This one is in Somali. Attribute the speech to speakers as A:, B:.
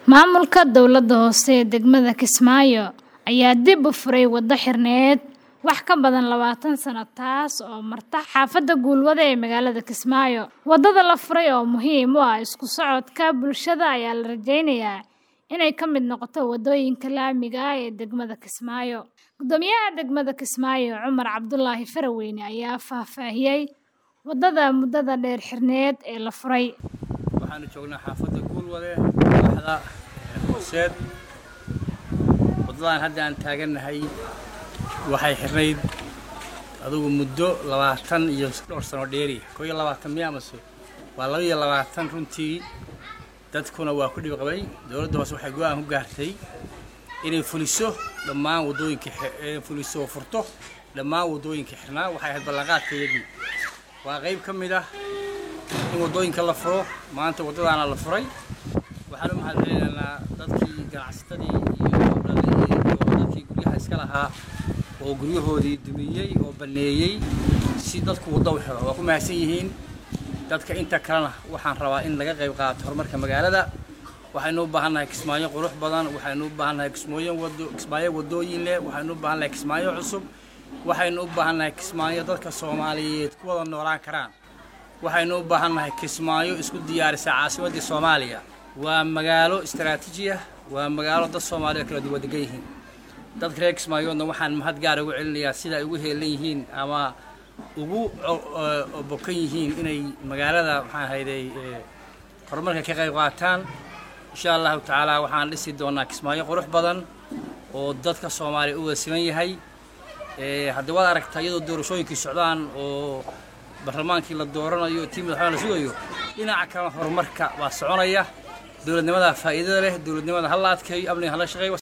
A: Maamulka dowladda hoose ee degmada Kismaayo ayaa dib u furay waddo xirneed wax ka badan labaatan sano taas oo marta xaafadda Guulwade ee magaalada Kismaayo. Waddada la furay oo muhiim u ah isku socodka bulshada ayaa la rajeynayaa inay ka mid noqoto waddooyinka laamiga ah ee degmada Kismaayo. Guddoomiyaha degmada Kismaayo Cumar Cabdulaahi Faraweyne ayaa faahfaahiyay waddada muddada dheer xirneed ee la furay.
B: waxaanu joognaa xaafadda guulwade madaxda hooseed waddadan hadda aan taagannahay waxay xirnayd adugu muddo labaatan iyo dhowr sano dheeri koo iyo labaatan miya amase waa laba iyo labaatan runtii dadkuna waa ku dhib qabay dowladda hoose waxay go-aan ku gaartay inay fuliso dhammaan waddooyinka inay fuliso oo furto dhammaan waddooyinka xirnaa waxay ahayd ballanqaadkeedii waa qayb ka mid ah in waddooyinka la furo maanta waddadaana la furay waxaan u mahadcelinaynaa dadkii ganacsatadii iyo dadkii guryaha iska lahaa oo guryahoodii dumiyey oo banneeyey si dadku waddo u xiro waa ku mahadsan yihiin dadka inta kalena waxaan rabaa in laga qayb qaato horumarka magaalada waxaynu u baahannahay kismaayo qurux badan waxaynu u baahannahay kismooyin wado kismaayo waddooyin leh waxaynu u baahannahay kismaayo cusub waxaynu u baahannahay kismaayo dadka soomaaliyeed ku wada noolaan karaan waxaynu u baahannahay kismaayo isku diyaarisa caasimaddii soomaaliya waa magaalo istaraatiiji ah waa magaalo dad soomaaliya kala duwan degan yihiin dadka reer kismaayoodna waxaan mahad gaar ugu celinayaa sida ay ugu heelan yihiin ama ugu bokan yihiin inay magaalada maxaan hayday horumarka ka qayb qaataan insha allahu tacaala waxaan dhisi doonaa kismaayo qurux badan oo dadka soomaaliya u wada siman yahay haddii waad aragtaa iyadoo doorashooyinkii socdaan oo barlamaankii la dooranayo tii madaxweyne la sugayo dhinaca kalena horumarka waa soconaya dowladnimada faa'iidada leh dowladnimada ha la adkeeyo amniga hala shaqeeyo